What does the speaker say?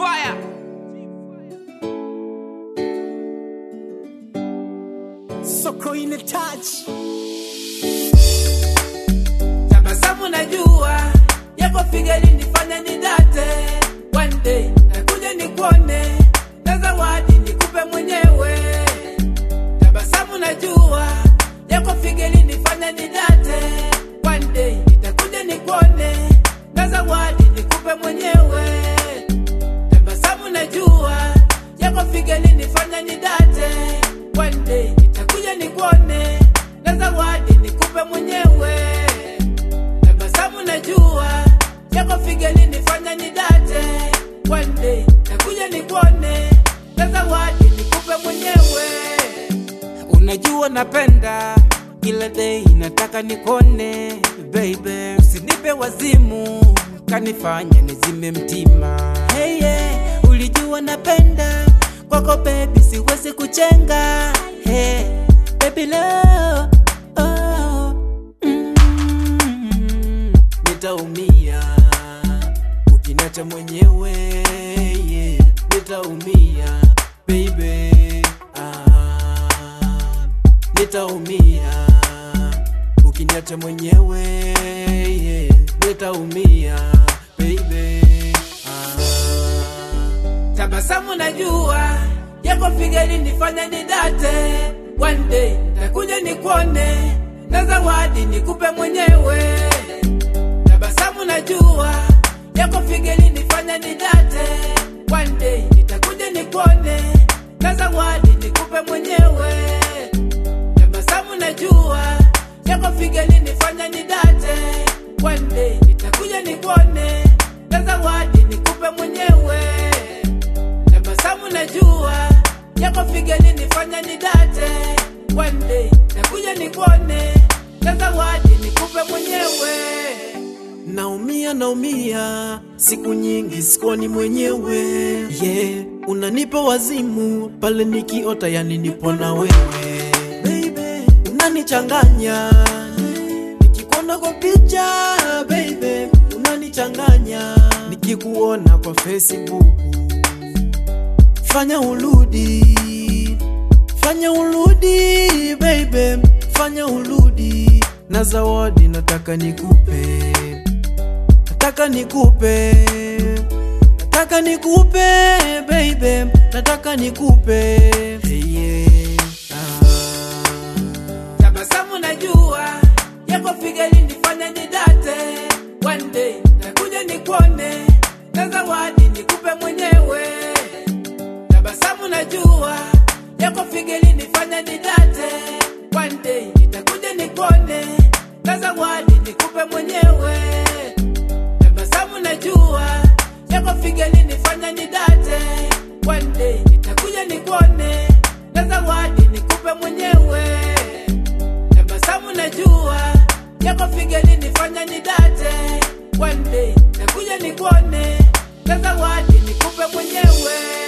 Fire. Soko in a touch. tabasamu najua yako figari nifanya nidate one day nakuja nikuone na zawadi nikupe mwenyewe tabasamu najua yako figari nifanya nidate one day nitakuja nikuone na zawadi nikupe mwenyewe tabasamu najua yako figari nifanya nidate one day nitakuja nikuone na zawadi nikupe mwenyewe tabasamu najua yako figeli nifanya nidate one day nakuja nikuone na zawadi nikupe mwenyewe unajua napenda kila day nataka nikone baby usinipe wazimu kanifanya nizime mtima hey, yeah. ulijua napenda kwako baby siwezi kuchenga hey, baby love oh, mm, nitaumia ukiniacha mwenyewe yeah, nitaumia baby ah, nitaumia ukiniacha mwenyewe yeah, nitaumia baby ah. tabasamu najua yako figari nifanya nidate one day takuja nikuone na zawadi nikupe mwenyewe tabasamu najua yako figari nifanya nidate one day nitakuja nikuone na zawadi nikupe mwenyewe tabasamu najua yako figari nifanya nidate one day nitakuja nikuone na zawadi nikupe mwenyewe tabasamu najua yako figari nifanya nidate one day nakuja nikuone na zawadi nikupe mwenyewe Naumia, naumia, siku nyingi sikuoni mwenyewe yeah. Unanipa wazimu pale nikiota, yani nipo na wewe baby, unanichanganya nikikuona kwa picha baby, unanichanganya nikikuona kwa Facebook. Fanya urudi, fanya urudi baby, fanya urudi na zawadi nataka nikupe nataka nikupe nataka nikupe baby nataka nikupe hey, yeah. ah. tabasamu najua yako figari nifanya nidate one day nakuja nikuone na zawadi nikupe mwenyewe tabasamu najua yako figari nifanya nidate one day nitakuja nikuone na zawadi nikupe mwenyewe tabasamu najua yako figari nifanya nidate one day nitakuja nikuone na zawadi nikupe mwenyewe tabasamu najua yako figari nifanya nidate one day nakuja nikuone na zawadi nikupe mwenyewe